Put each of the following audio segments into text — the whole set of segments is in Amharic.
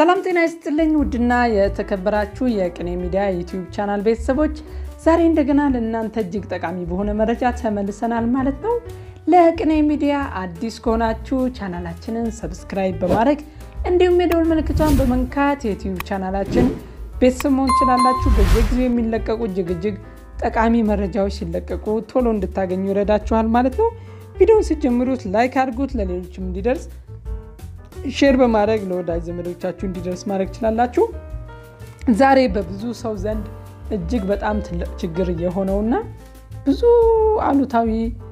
ሰላም ጤና ይስጥልኝ ውድና የተከበራችሁ የቅኔ ሚዲያ ዩቲዩብ ቻናል ቤተሰቦች ዛሬ እንደገና ለእናንተ እጅግ ጠቃሚ በሆነ መረጃ ተመልሰናል ማለት ነው። ለቅኔ ሚዲያ አዲስ ከሆናችሁ ቻናላችንን ሰብስክራይብ በማድረግ እንዲሁም የደወል ምልክቷን በመንካት የዩቲዩብ ቻናላችን ቤተሰብ መሆን ትችላላችሁ። በየጊዜው የሚለቀቁ እጅግ እጅግ ጠቃሚ መረጃዎች ሲለቀቁ ቶሎ እንድታገኙ ይረዳችኋል ማለት ነው። ቪዲዮውን ስትጀምሩት ላይክ አድርጉት፣ ለሌሎችም እንዲደርስ ሼር በማድረግ ለወዳጅ ዘመዶቻችሁ እንዲደርስ ማድረግ ትችላላችሁ። ዛሬ በብዙ ሰው ዘንድ እጅግ በጣም ትልቅ ችግር የሆነውና ብዙ አሉታዊ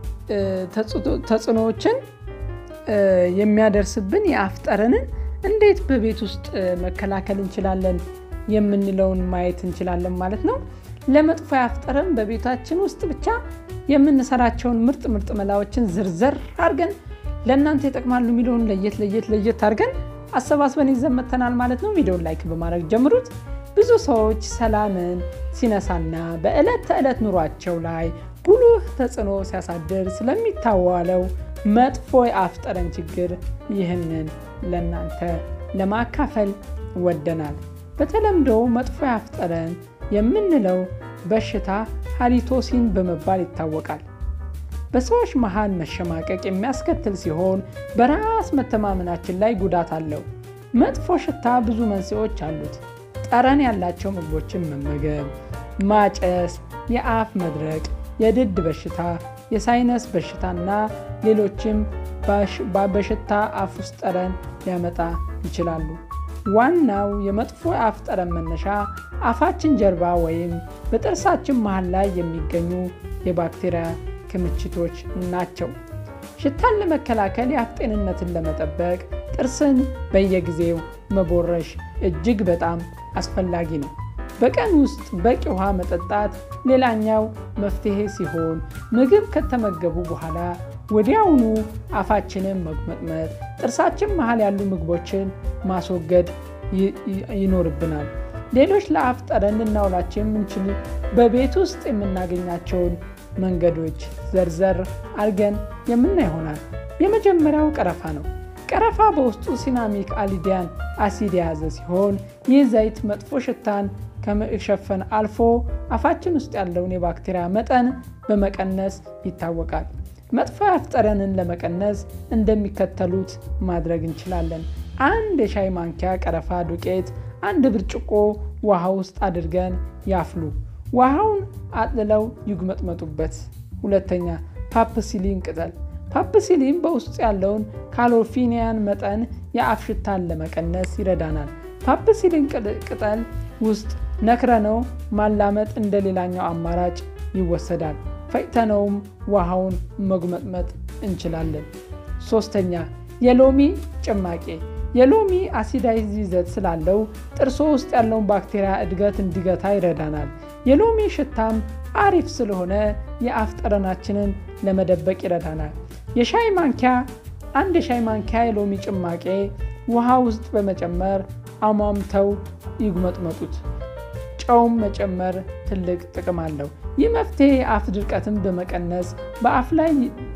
ተጽዕኖዎችን የሚያደርስብን የአፍ ጠረንን እንዴት በቤት ውስጥ መከላከል እንችላለን የምንለውን ማየት እንችላለን ማለት ነው። ለመጥፎ የአፍ ጠረን በቤታችን ውስጥ ብቻ የምንሰራቸውን ምርጥ ምርጥ መላዎችን ዝርዝር አድርገን ለእናንተ ይጠቅማሉ የሚለውን ለየት ለየት ለየት አድርገን አሰባስበን ይዘን መጥተናል ማለት ነው። ቪዲዮን ላይክ በማድረግ ጀምሩት። ብዙ ሰዎች ሰላምን ሲነሳና በዕለት ተዕለት ኑሯቸው ላይ ጉልህ ተጽዕኖ ሲያሳድር ስለሚታዋለው መጥፎ የአፍ ጠረን ችግር ይህንን ለእናንተ ለማካፈል ወደናል። በተለምዶ መጥፎ የአፍ ጠረን የምንለው በሽታ ሃሊቶሲን በመባል ይታወቃል። በሰዎች መሃል መሸማቀቅ የሚያስከትል ሲሆን በራስ መተማመናችን ላይ ጉዳት አለው። መጥፎ ሽታ ብዙ መንስኤዎች አሉት። ጠረን ያላቸው ምግቦችን መመገብ፣ ማጨስ፣ የአፍ መድረቅ፣ የድድ በሽታ፣ የሳይነስ በሽታና ሌሎችም በሽታ አፍ ውስጥ ጠረን ሊያመጣ ይችላሉ። ዋናው የመጥፎ የአፍ ጠረን መነሻ አፋችን ጀርባ ወይም በጥርሳችን መሃል ላይ የሚገኙ የባክቴሪያ ክምችቶች ናቸው። ሽታን ለመከላከል የአፍ ጤንነትን ለመጠበቅ ጥርስን በየጊዜው መቦረሽ እጅግ በጣም አስፈላጊ ነው። በቀን ውስጥ በቂ ውሃ መጠጣት ሌላኛው መፍትሄ ሲሆን ምግብ ከተመገቡ በኋላ ወዲያውኑ አፋችንን መጉመጥመጥ፣ ጥርሳችን መሃል ያሉ ምግቦችን ማስወገድ ይኖርብናል። ሌሎች ለአፍ ጠረን ልናውላቸው የምንችል በቤት ውስጥ የምናገኛቸውን መንገዶች ዘርዘር አድርገን የምና ይሆናል። የመጀመሪያው ቀረፋ ነው። ቀረፋ በውስጡ ሲናሚክ አሊዲያን አሲድ የያዘ ሲሆን ይህ ዘይት መጥፎ ሽታን ከመሸፈን አልፎ አፋችን ውስጥ ያለውን የባክቴሪያ መጠን በመቀነስ ይታወቃል። መጥፎ የአፍ ጠረንን ለመቀነስ እንደሚከተሉት ማድረግ እንችላለን። አንድ የሻይ ማንኪያ ቀረፋ ዱቄት አንድ ብርጭቆ ውሃ ውስጥ አድርገን ያፍሉ። ውሃውን አጥልለው ይጉመጥመጡበት። ሁለተኛ ፓፕሲሊን ቅጠል። ፓፕሲሊን በውስጡ ያለውን ካሎፊኒያን መጠን የአፍ ሽታን ለመቀነስ ይረዳናል። ፓፕሲሊን ቅጠል ውስጥ ነክረነው ማላመጥ እንደ ሌላኛው አማራጭ ይወሰዳል። ፈጭተነውም ውሃውን መጉመጥመጥ እንችላለን። ሶስተኛ የሎሚ ጭማቂ የሎሚ አሲዳይዝ ይዘት ስላለው ጥርሶ ውስጥ ያለውን ባክቴሪያ እድገት እንዲገታ ይረዳናል። የሎሚ ሽታም አሪፍ ስለሆነ የአፍ ጠረናችንን ለመደበቅ ይረዳናል። የሻይ ማንኪያ አንድ የሻይ ማንኪያ የሎሚ ጭማቄ ውሃ ውስጥ በመጨመር አሟምተው ይጉመጥመጡት። ጨውም መጨመር ትልቅ ጥቅም አለው። ይህ መፍትሄ የአፍ ድርቀትን በመቀነስ በአፍ ላይ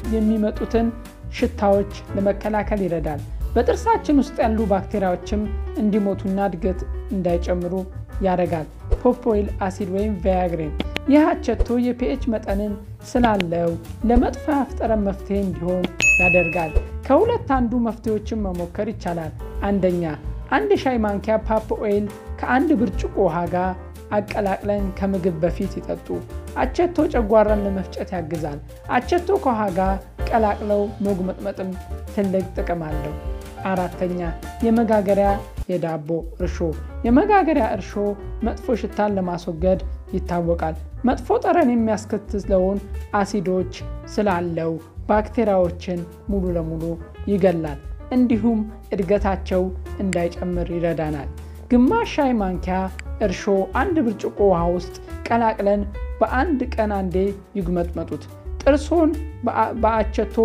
የሚመጡትን ሽታዎች ለመከላከል ይረዳል። በጥርሳችን ውስጥ ያሉ ባክቴሪያዎችም እንዲሞቱና እድገት እንዳይጨምሩ ያደርጋል። ፖፖይል አሲድ ወይም ቫያግሬን ይህ አቸቶ የፒኤች መጠንን ስላለው ለመጥፎ የአፍ ጠረን መፍትሄ እንዲሆን ያደርጋል። ከሁለት አንዱ መፍትሄዎችን መሞከር ይቻላል። አንደኛ አንድ የሻይ ማንኪያ ፓፕ ኦይል ከአንድ ብርጭቆ ውሃ ጋር አቀላቅለን ከምግብ በፊት ይጠጡ። አቸቶ ጨጓራን ለመፍጨት ያግዛል። አቸቶ ከውሃ ጋር ቀላቅለው መጉመጥመጥም ትልቅ ጥቅም አለው። አራተኛ የመጋገሪያ የዳቦ እርሾ። የመጋገሪያ እርሾ መጥፎ ሽታን ለማስወገድ ይታወቃል። መጥፎ ጠረን የሚያስከትለውን አሲዶች ስላለው ባክቴሪያዎችን ሙሉ ለሙሉ ይገላል። እንዲሁም እድገታቸው እንዳይጨምር ይረዳናል። ግማሽ ሻይ ማንኪያ እርሾ አንድ ብርጭቆ ውሃ ውስጥ ቀላቅለን በአንድ ቀን አንዴ ይጉመጥመጡት። ጥርሶን በአቸቶ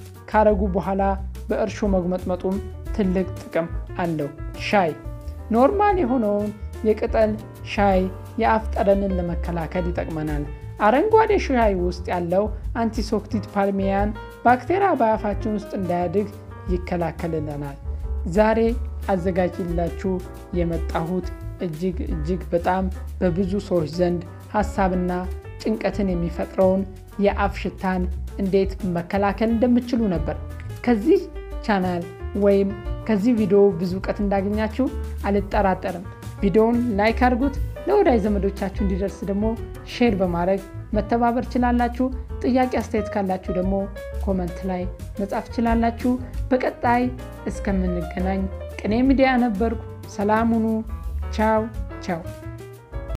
ካረጉ በኋላ በእርሾ መጉመጥመጡም ትልቅ ጥቅም አለው። ሻይ ኖርማል የሆነውን የቅጠል ሻይ የአፍ ጠረንን ለመከላከል ይጠቅመናል። አረንጓዴ ሻይ ውስጥ ያለው አንቲሶክቲድ ፓልሚያን ባክቴሪያ በአፋችን ውስጥ እንዳያድግ ይከላከልልናል። ዛሬ አዘጋጅላችሁ የመጣሁት እጅግ እጅግ በጣም በብዙ ሰዎች ዘንድ ሀሳብና ጭንቀትን የሚፈጥረውን የአፍ ሽታን እንዴት መከላከል እንደምችሉ ነበር። ከዚህ ቻናል ወይም ከዚህ ቪዲዮ ብዙ እውቀት እንዳገኛችሁ አልጠራጠርም። ቪዲዮውን ላይክ አድርጉት። ለወዳጅ ዘመዶቻችሁ እንዲደርስ ደግሞ ሼር በማድረግ መተባበር ችላላችሁ። ጥያቄ አስተያየት ካላችሁ ደግሞ ኮመንት ላይ መጻፍ ችላላችሁ። በቀጣይ እስከምንገናኝ ቅኔ ሚዲያ ነበርኩ። ሰላም ሁኑ። ቻው ቻው።